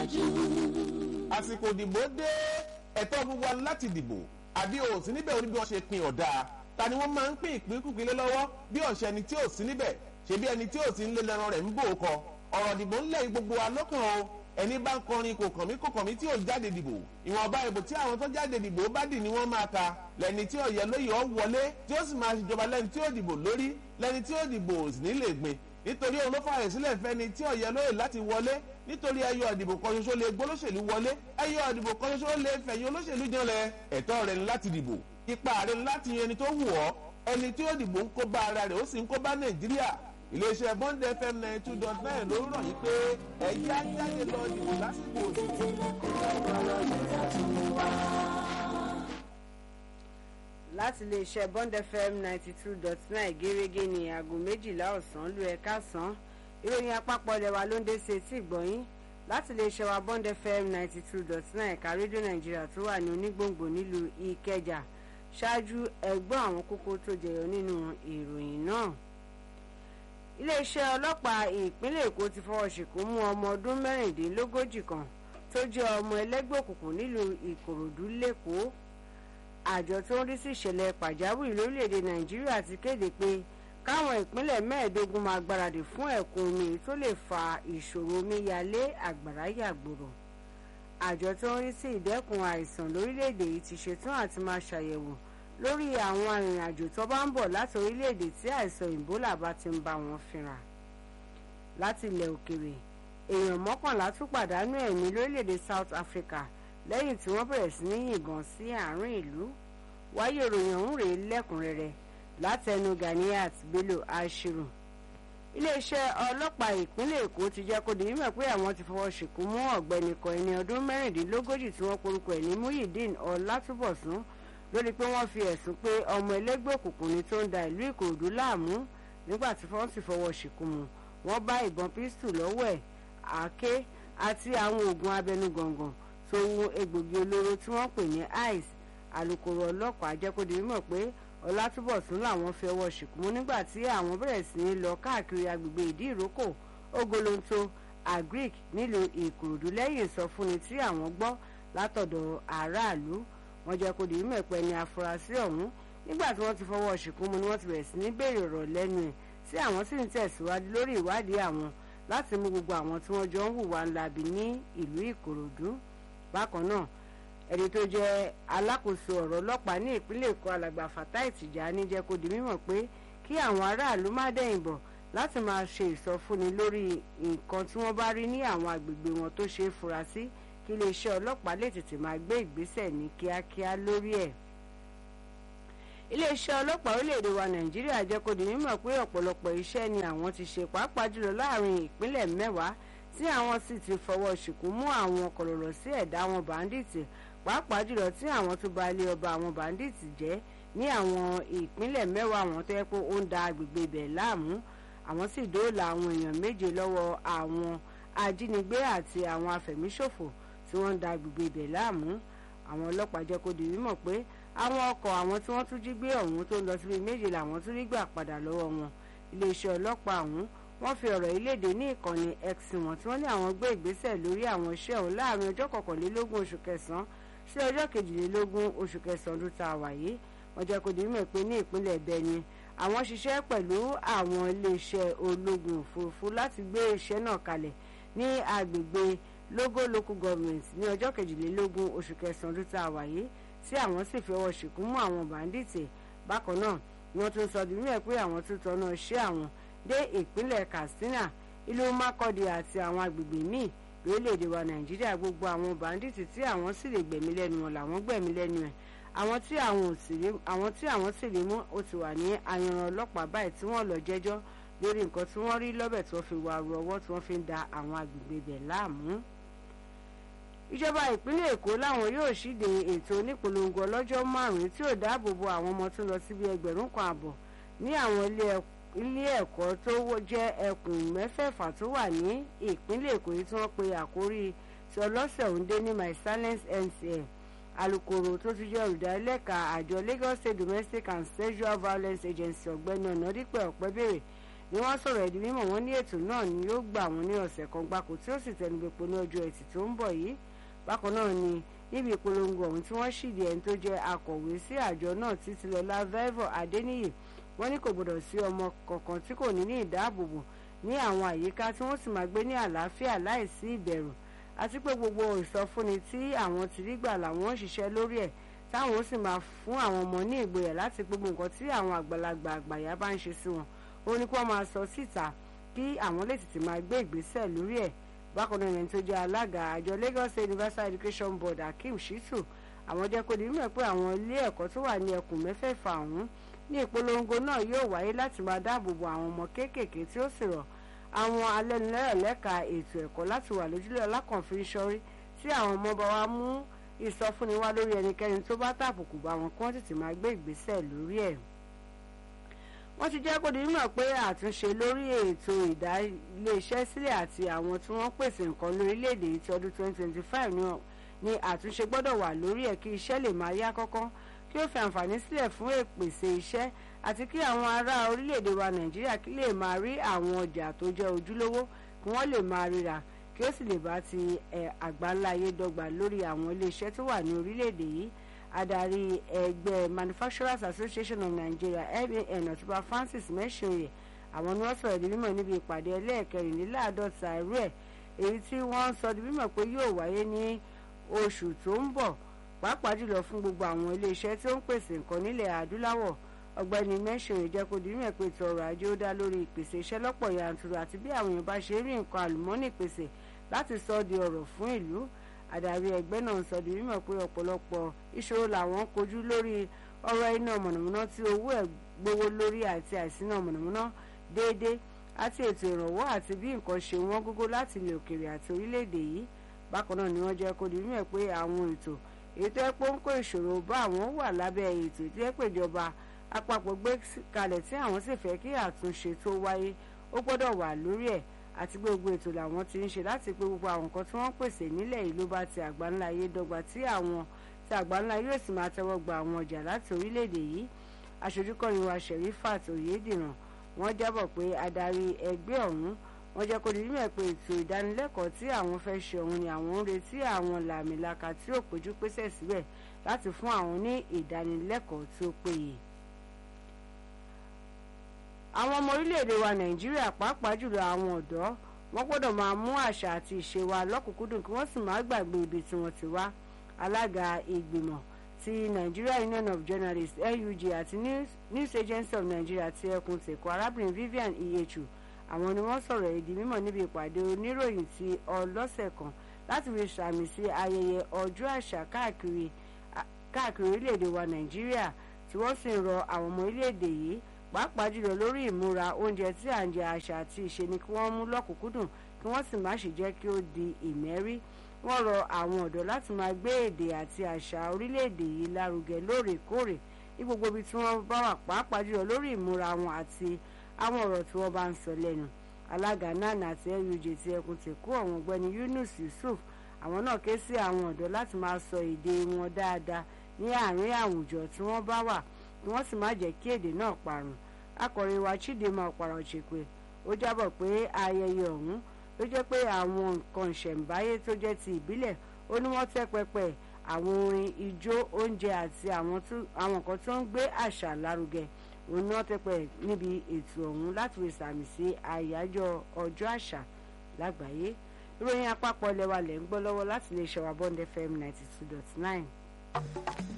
tẹ̀síwájú. àsìkò ìdìbò dé ẹ̀tọ́ gbogbo wa láti dìbò àbí o ò sí níbẹ̀ orí bí wọ́n ṣe pin ọ̀dà ta ni wọ́n máa ń pín ìpínkùpín lé lọ́wọ́ bí ọ̀ṣẹ́ ẹni tí ò sí níbẹ̀ ṣebí ẹni tí ò sí nílé lẹ́ran rẹ̀ ń bò ó kọ ọ̀rọ̀ ìdìbò ńlẹ̀ yìí gbogbo wa lọ́kàn o ẹni bá ń kọrin kò kàn mí kò kàn mí tí ò jáde dìbò ìwọ̀nba ìbò tí àwọn tó jáde dìbò bá dì ní wọ́n máa ka lẹ́ni tí ọ̀yẹ́ lóye ọ̀ wọlé tí ó sì máa ṣèjọba lẹ́ni tí ó dìbò lórí lẹ́ni tí ó dìbò ò sì ní lè gbin nítorí òun ló fààyè sílẹ̀ fẹ́ni tí ọ̀yẹ́ lóye láti wọlé nítorí ẹyọ ìdìbò kan ṣoṣo lè gbólóṣèlú wọlé ẹyọ ìdìbò kan ṣoṣo lè fẹ̀yìn olóṣèlú janlẹ̀ ẹ̀tọ́ rẹ̀ ni láti dìbò ipa rẹ̀ ni láti yan ẹni tó wù ọ́ ẹni tí ó dìbò ń kó bá ara rẹ̀ ó sì ń kó bá nàìjíríà iléeṣẹ́ bond fm ninety two dot nine ló rọ̀ yìí pé ẹ̀yà jáde lọ dìbò lásìkò òdìbò. láti iléeṣẹ́ bond fm ninety two dot nine gẹ́gẹ́ ní aago méjìlá ọ̀sán lu ẹ̀ka sàn ìròyìn àpapọ̀ ilẹ̀ wa ló ń dé sí etí ìgbọ̀nyín láti iléeṣẹ́ wa bond fm ninety two dot nine ẹ̀ka rédíò nàìjíríà tó wà ní onígbòǹgbò nílùú ìkẹjà ṣáájú ẹgbọ́n àwọn kókó tó jẹyọ nínú ìròyìn náà iléeṣẹ́ ọlọ́pàá ìpínlẹ̀ èkó ti fọwọ́ ṣìkú mú ọmọ ọdún mẹ́rìndínlógójì kan tó jẹ́ ọmọ ẹlẹ́gbẹ́ òkùnkùn nílùú ìkòròdú lẹ́kọ̀ọ́ àjọ tó ń rí sí ìṣẹ̀lẹ̀ pàjáwìrì lórílẹ̀‐èdè nàìjíríà ti kéde pé káwọn ìpínlẹ̀ mẹ́ẹ̀ẹ́dógún máa gbáradì fún ẹ̀kún omi tó lè fa ìṣòro omíyalé àgbàrá yàgbòrò àjọ tó ń rí sí ìdẹ́kun àìsàn lórílẹ̀‐èdè yìí ti ṣetán àti máa ṣàyẹ̀wò lórí àwọn arìnrìnàjò tó bá ń bọ̀ láti orílẹ̀‐èdè tí àìsàn ìbólà bá ti ń bá wọn fínra láti ilẹ̀ òkèrè èèyàn mọ́kànlá tún pàdánù ẹ̀mí lórílẹ̀‐èdè South Africa lẹ́yìn tí wọ́n bẹ̀rẹ̀ sí ní yìnbọn sí àárín ìlú wáyé ìròyìn ọ̀hún rèé lẹ́kùnrẹ́rẹ́ látẹnu Ganiat Bello Ashiru iléeṣẹ́ ọlọ́pàá ìpínlẹ̀ Èkó ti jẹ́ kó di mímọ̀ pé àwọn ti fọwọ́ ṣìkú mú ọ̀gbẹ́ni kan ẹni ọdún mẹ́rìndínlógójì tí wọ́n porúkọ ẹ̀ ní Muyideen Ọlátúbọ̀sún lórí pé wọ́n fi ẹ̀sùn pé ọmọ ẹlẹ́gbẹ́ òkùnkùn ni tó ń da ìlú Ìkòròdú láàmú nígbà tí wọ́n sì fọwọ́ ṣìkú mu wọ́n bá ìbọn pístù lọ́wọ́ ẹ̀ àáké àti àwọn oògùn abẹnugọ̀ngàn tó ń egbògi olóró tí wọ́n pè ní ice alūkkóró ọlọ́pàá jẹ́ kó di mímọ̀ pé ọlátúbọ̀sún làwọn fi ọwọ́ ṣìkú mú nígbà tí àwọn bẹ̀rẹ̀ sí ní lọ káàkiri agbègbè ìdí ìrókò ogolonto agric nílùú ìkòròdú lẹ́yìn ìsọfúnni tí àwọn gbọ́ látọ̀dọ̀ aráàlú wọ́n jẹ́ kó di mímọ̀ pé ní afurasí ọ̀hún nígbà tí wọ́n ti fọwọ́ ṣìkú mú ni wọ́n ti bẹ̀rẹ̀ sí ní béèrè ọ̀rọ̀ lẹ́nu ẹ̀ tí àwọn sì ń tẹ̀síwájú lórí ìwádìí àwọn láti mú gbogbo àwọn tí wọ́n jọ ń hùwà ńlábi ní ìlú ìkòròdú bákan náà ẹni tó jẹ́ alákòóso ọ̀rọ̀ ọlọ́pàá ní ìpínlẹ̀ èkó alàgbà fatai tìjàní jẹ́ kó di mímọ̀ pé kí àwọn aráàlú má dẹ̀yìn bọ̀ láti máa ṣe ìsọfúnni lórí nǹkan tí wọ́n bá rí ní àwọn agbègbè wọn tó ṣe é fura sí kí iléeṣẹ́ ọlọ́pàá lè tètè máa gbé ìgbésẹ̀ ní kíákíá lórí ẹ̀ iléeṣẹ́ ọlọ́pàá orílẹ̀-èdè wa nàìjíríà jẹ́ kó di mímọ̀ pé ọ̀pọ̀lọpọ̀ iṣẹ́ ni àwọn ti ṣe pàápàá jùlọ láàrin ìpínlẹ̀ mẹ́wàá tí àwọn sì ti fọwọ́ ṣìkú mú àwọn kọ̀lọ̀rọ̀ sí ẹ̀dá àwọn bàǹdíìtì pàápàá jùlọ tí àwọn tó ba ilé ọba àwọn bàǹdíìtì jẹ́ ní àwọn ìpínlẹ̀ mẹ́wàá àwọn tó yẹ pé ó ń da agbègbè ibẹ̀ láàmú àwọn sì dóòlà àwọn èèyàn méje lọ́wọ́ àwọn ajínigbé àti àwọn afẹ̀míṣòfò tí wọ́n ń da agbègbè ibẹ̀ láàmú àwọn ọlọ́pàá jẹ́ kó di mímọ̀ pé àwọn ọkọ̀ àwọn tí wọ́n tún jí gbé ọ̀hún tó ń lọ síbi méje làwọn tún rí gbà padà lọ́wọ́ wọn iléeṣẹ́ ọlọ́pàá ọ̀hún wọ́n fi ọ̀rọ̀ ìlédè ní ìkànnì x wọn tí wọ́n ní àwọn gbé ìgbésẹ̀ lórí àwọn iṣẹ́ ọ̀hún láàrin ọjọ́ kọkànlélógún oṣù kẹsàn-án sí ọjọ́ kejìlélógún oṣù kẹsàn-án ọdún tá a wà yìí wọ́n jẹ́ kó di mímọ̀ pé ní ìpínlẹ̀ Benue àwọn ṣiṣẹ́ pẹ̀lú àwọn iléeṣẹ́ ológun òfurufú láti gbé iṣẹ́ náà kalẹ̀ ní agbègbè Logo local government ní ọjọ́ kejìlélógún oṣù kẹsàn-án ọdún tá a wà yìí tí àwọn sì fi ọwọ́ ṣìkú mú àwọn bàǹdìtì bákan náà wọ́n tún sọ di mímọ̀ pé àwọn tún tọ́nà iṣẹ́ àwọn dé ìpínlẹ̀ Katsina ìlú Makurdi àti àwọn agbègbè míì lórílẹ̀‐èdè wa Nàìjíríà gbogbo àwọn bàǹdìtì tí àwọn sì lè gbẹ̀mí lẹ́nu wọn làwọn gbẹ̀mí lẹ́nu ẹ̀ àwọn tí àwọn sì rí mú ó ti wà ní ayanran ọlọ́pàá báyìí tí wọ́n lọ jẹ́jọ́ lórí nǹkan tí wọ́n rí lọ́bẹ̀ tí wọ́n fi wà ru ọwọ́ tí wọ́n fi ń da àwọn agbègbè bẹ̀ láàmú ìjọba ìpínlẹ̀ èkó làwọn yóò ṣíde ètò onípolongo ọlọ́jọ́ márùn-ún tí yóò dáàbò bo àwọn ọmọ tó lọ síbi ẹgbẹ̀rún kan àbọ̀ ní àwọn ilé ẹ̀kọ́ tó jẹ́ ẹkùn mẹ́fẹ̀ẹ̀fà tó wà ní ìpínlẹ̀ èkó yìí tí wọ́n pe àkórí tí ọlọ́sẹ̀ òǹdé ní my silence NCL alukoro tó ti jẹ́ olùdarílẹ̀ka àjọ Lagos State Domestic and Sexual Violence Agency ọ̀gbẹ́ni ọ̀nàdípẹ̀ ọ̀pẹ́bẹ̀rẹ̀ ni wọ́n sọ̀rọ̀ ẹ̀dí mímọ̀ wọn ní ètò náà ni yóò gbà wọ́n ní ọ̀sẹ̀ kan gbáko tí ó sì tẹnubẹ́po ní ọjọ́ ẹtì tó ń bọ̀ yìí bákan náà ni níbi ìpolongo ọ̀hún tí wọ́n ṣìdí ẹni tó jẹ́ akọ̀wé sí àjọ náà títílọlá vevo adéníyè wọ́n ní kò gbọdọ̀ sí ọmọ kankan tí kò ní ní ìdáàbòbò ní àwọn àyíká tí wọ́n sì máa gbé ní àlàáfíà láìsí ìbẹ̀rù àti pé gbogbo ìsọfúnni tí àwọn ti rí gbà làwọn ń ṣiṣẹ́ lórí ẹ̀ táwọn ó sì máa fún àwọn ọmọ ní ìgboyà láti gbogbo nǹkan tí àwọn àgbàlagbà àgbàyà bá ń ṣe sí wọn ó ní kí wọ́n máa sọ síta kí àwọn lè tètè máa gbé ìgbésẹ̀ lórí ẹ̀ bákan náà ẹni tó jẹ́ alága àjọ Lagos State Universal Education Board Akeem Shitu àwọn jẹ́ kó di mímọ̀ pé àwọn ilé ẹ̀kọ́ tó wà ní ẹkùn mẹ́fẹ̀ẹ̀fà ọ̀hún ní ìpolongo náà yóò wáyé láti máa dáàbò bo àwọn ọmọ kéékèèké tí ó sì rọ̀ àwọn alẹ́nulẹ́rẹ̀ lẹ́ka ètò ẹ̀kọ́ láti wà lójúlé ọlákànfin sọ́rí tí àwọn ọmọ bá wa mú ìsọfúnni wá lórí ẹnikẹ́ni tó bá tàbùkù bá wọn kí wọ́n tètè máa gbé ìgbésẹ̀ lórí ẹ̀ wọ́n ti jẹ́ kó di mímọ̀ pé àtúnṣe lórí ètò ìdá iléeṣẹ́ sílẹ̀ àti àwọn tí wọ́n pèsè nǹkan lórílẹ̀‐èdè yìí ti ọdún 2025 ni àtúnṣe gbọ́dọ̀ wà lórí ẹ̀ kí iṣẹ́ lè máa yá kọ́kọ́ kí ó fi àǹfààní sílẹ̀ fún ìpèsè iṣẹ́ àti kí àwọn ará orílẹ̀‐èdè wa nàìjíríà kí lè máa rí àwọn ọjà tó jẹ́ ojúlówó kí wọ́n lè máa ríra kí ó sì lè bá ti àgbáńlá ayé dọ́gba lórí àwọn iléeṣẹ́ tó wà ní orílẹ̀‐èdè yìí adarí ẹgbẹ́ manufacturers association of nigeria man ọ̀túnba francis mẹ́sìnyẹ àwọn ni wọ́n sọ̀rọ̀ di mímọ̀ níbi ìpàdé ẹlẹ́ẹ̀kẹrìnléláàádọ́ta irú ẹ̀ èyí tí wọ́n sọ di mímọ̀ pé yóò wáyé ní oṣù tó ń bọ̀ pàápàá jùlọ fún gbogbo àwọn iléeṣẹ́ tí ó ń pèsè nǹkan nílẹ̀ adúláwọ̀ ọ̀gbẹ́ni mẹ́sìnyẹ jẹ́ kó di mímọ̀ pé ètò ọrọ̀ ajé ó dá lórí ìpèsè iṣẹ́ lọ́pọ̀ yanturu àti bí àwọn èèyàn bá ṣe rí nǹkan àlùmọ́nì pèsè láti sọ di ọrọ̀ fún ìlú adarí ẹgbẹ́ náà sọ di mímọ̀ pé ọ̀pọ̀lọpọ̀ ìṣòro làwọn ń kojú lórí ọ̀rọ̀ iná mọ̀nàmọ́ná tí owó ẹ̀ gbówó lórí àti àìsíná mọ̀nàmọ́ná déédéé àti ètò ìrànwọ́ àti bí nǹkan ṣe wọ́n gógó láti ilẹ̀ òkèèrè àti orílẹ̀-èdè yìí bákan náà ni wọ́n jẹ́ kó di mímọ̀ pé àwọn ètò ètò ẹ̀pọ̀ ń kó ìṣòro bá àwọn wà lábẹ́ ètò ìtẹ́pẹ̀jọba àpapọ̀ gbé kalẹ̀ tí àwọn sì fẹ́ kí àtúnṣe tó wáyé ó gbọ́dọ̀ wà lórí ẹ̀ àti gbogbo ètò làwọn ti ń ṣe láti pé gbogbo àwọn nǹkan tí wọ́n pèsè nílẹ̀ yìí ló bá ti àgbáńlá ayé dọ́gba tí àwọn tí àgbáńlá yóò sì máa tẹ́wọ́ gba àwọn ọjà láti orílẹ̀-èdè yìí aṣojúkọ̀rin wa Sherifat Oyediran wọ́n jábọ̀ pé adarí ẹgbẹ́ ọ̀hún wọ́n jẹ́ kó di mímọ̀ pé ètò ìdánilẹ́kọ̀ọ́ tí àwọn fẹ́ ṣe ọ̀hún ni àwọn ń retí àwọn làmìlaka tí ò péjú pésẹ̀ síbẹ̀ láti fún àwọn ní ìdánilẹ́kọ̀ọ́ tí ó péye àwọn ọmọ orílẹ̀-èdè wa nàìjíríà pàápàá jùlọ àwọn ọ̀dọ́ wọ́n gbọ́dọ̀ máa mú àṣà àti ìṣe wa lọ́kùnkúndùn kí wọ́n sì máa gbàgbé ibi tí wọ́n ti wá alága ìgbìmọ̀ ti Nigeria Union of Journalists NUJ àti News, News Agency of Nigeria ti ẹkùn tèkó arábìnrin Vivian Iyechu àwọn ni wọ́n sọ̀rọ̀ èdè mímọ̀ níbi ìpàdé oníròyìn ti ọlọ́sẹ̀ kan láti fi sàmì sí ayẹyẹ ọjọ́ àṣà káàkiri káàkiri orílẹ̀-èdè wa nàìjíríà tí wọ́n sì ń rọ àwọn ọmọ orílẹ̀-èdè yìí pàápàá jùlọ lórí ìmúra oúnjẹ tí à ń jẹ àṣà àti ìṣe ni kí wọ́n mú lọ́kùnkúndùn kí wọ́n sì má sì jẹ́ kí ó di ìmẹ́rí wọ́n rọ àwọn ọ̀dọ́ láti máa gbé èdè àti àṣà orílẹ̀-èdè yìí lárugẹ lóòrèkóòrè ní gbogbo ibi tí wọ́n bá wà pàápàá jùlọ lórí ìmúra wọn àti àwọn ọ̀rọ̀ tí wọ́n bá ń sọ lẹ́nu alága nan àti nuj ti ẹkùn tèkó àwọn ọ̀gbẹ́ni Yunus Yusuf àwọn náà ké sí àwọn ọ̀dọ́ láti máa sọ èdè wọn dáadáa ní àárín àwùjọ tí wọ́n bá wà kí wọ́n sì má jẹ́ kí èdè náà parun akọ̀ròyìn wa Chidinma Ọ̀pàrà Òṣèpè ó jábọ̀ pé ayẹyẹ ọ̀hún ló jẹ́ pé àwọn nǹkan ìṣẹ̀ǹbáyé tó jẹ́ ti ìbílẹ̀ ó ní wọ́n tẹ́ pẹpẹ àwọn orin ijó oúnjẹ àti àwọn nǹkan tó ń gbé àṣà lárugẹ òun náà tẹ́ pẹ níbi ètò ọ̀hún láti fi sàmì sí àyájọ́ ọjọ́ àṣà lágbàáyé ìròyìn àpapọ̀ lẹ́wà lẹ́ ń gbọ́ lọ́wọ́ láti lè ṣe wa Bond FM ninety two dot nine.